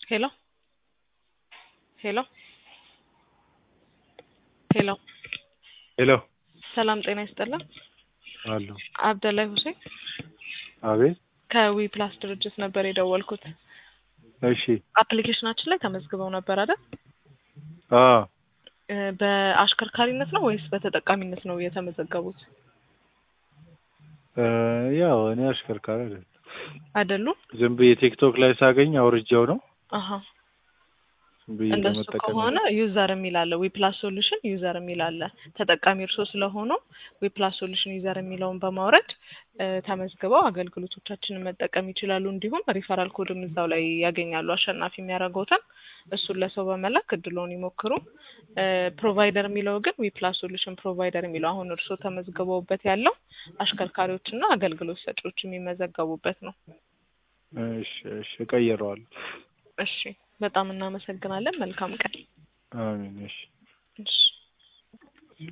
ሄሎ ሄሎ ሄሎ ሄሎ ሰላም ጤና ይስጥልን። አሉ አብደላይ ሁሴን አቤት። ከዊ ፕላስ ድርጅት ነበር የደወልኩት። እሺ አፕሊኬሽናችን ላይ ተመዝግበው ነበር አይደል? አ እ በአሽከርካሪነት ነው ወይስ በተጠቃሚነት ነው የተመዘገቡት? እ ያው እኔ አሽከርካሪ አይደለም። አይደሉም? ዝም ብዬ ቲክቶክ ላይ ሳገኝ አውርጃው ነው አሀ ዝም ብዬ እንደሱ ለመጠቀም ከሆነ ዩዘር የሚል አለ። ዊፕላስ ሶሉሽን ዩዘር የሚል አለ። ተጠቃሚ እርሶ ስለሆኑ ዊፕላስ ሶሉሽን ዩዘር የሚለውን በማውረድ እ ተመዝግበው አገልግሎቶቻችንን መጠቀም ይችላሉ። እንዲሁም ሪፈራል ኮድም እዛው ላይ ያገኛሉ። አሸናፊ የሚያደርገውትን እሱን ለሰው በመላክ እድሎን ይሞክሩ። እ ፕሮቫይደር የሚለው ግን ዊፕላስ ሶሉሽን ፕሮቫይደር የሚለው አሁን እርሶ ተመዝግበውበት ያለው አሽከርካሪዎችና አገልግሎት ሰጪዎች የሚመዘገቡበት ነው። እሺ እሺ እቀይረዋለሁ። እሺ በጣም እናመሰግናለን። መልካም ቀን። አሜን። እሺ እሺ